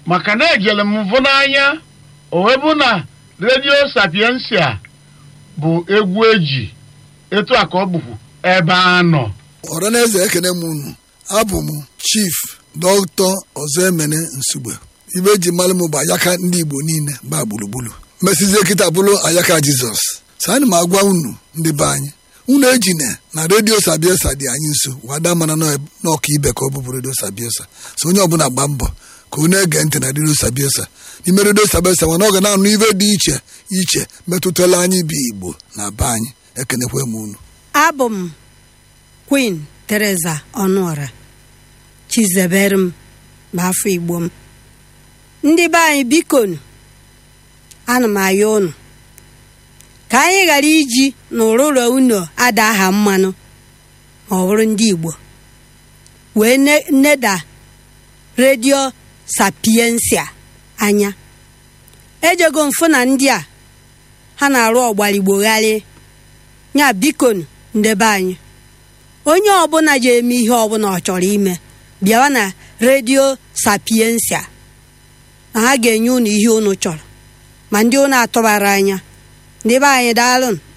maka na ejere m mvụ n'anya o wee bụ na redio sapiensia bụ egwu eji etu a ka ọ bụkwu ebe a nọ ọranaeze ekene m unu abụ m chief dọkịta ọzọ emene nsugbe ibe eji mmalụ m bụ ayaka ndị igbo niile ba gburugburu mesizie kịta bụrụ ayaka jizọs sani m agwa unu ndị be anyị unu ejine na redio sabiesa dị anyị nso wada mana n'ọka ibe ka ọ bụbụ redio sabiesa so onye ọbụla gba mbọ ka unu ege ntị na redio sabiesa n'ime redio sabiesa mana ọ ga na-anụ ibe dị iche iche metụtala anyị bụ igbo na be anyị ekenekwe m unu abụ m queen teresa ọnụọra chizebere m ma afọ igbo m ndị be anyị bikonu ana m ayọ unu ka anyị ghara iji n'ụrụrọ unu ada aha mmanụ ma ọ bụrụ ndị igbo wee neda redio sapiensia anya ejego mfụ na ndị a ha na-arụ ọgbaligbogharị nya bikonu ndebe anyị onye ọbụla ji eme ihe ọbụla ọ chọrọ ime bịawa na redio sapiensia na ha ga-enye unu ihe unu chọrọ ma ndị unu atụbara anya ndị be anyị daalụ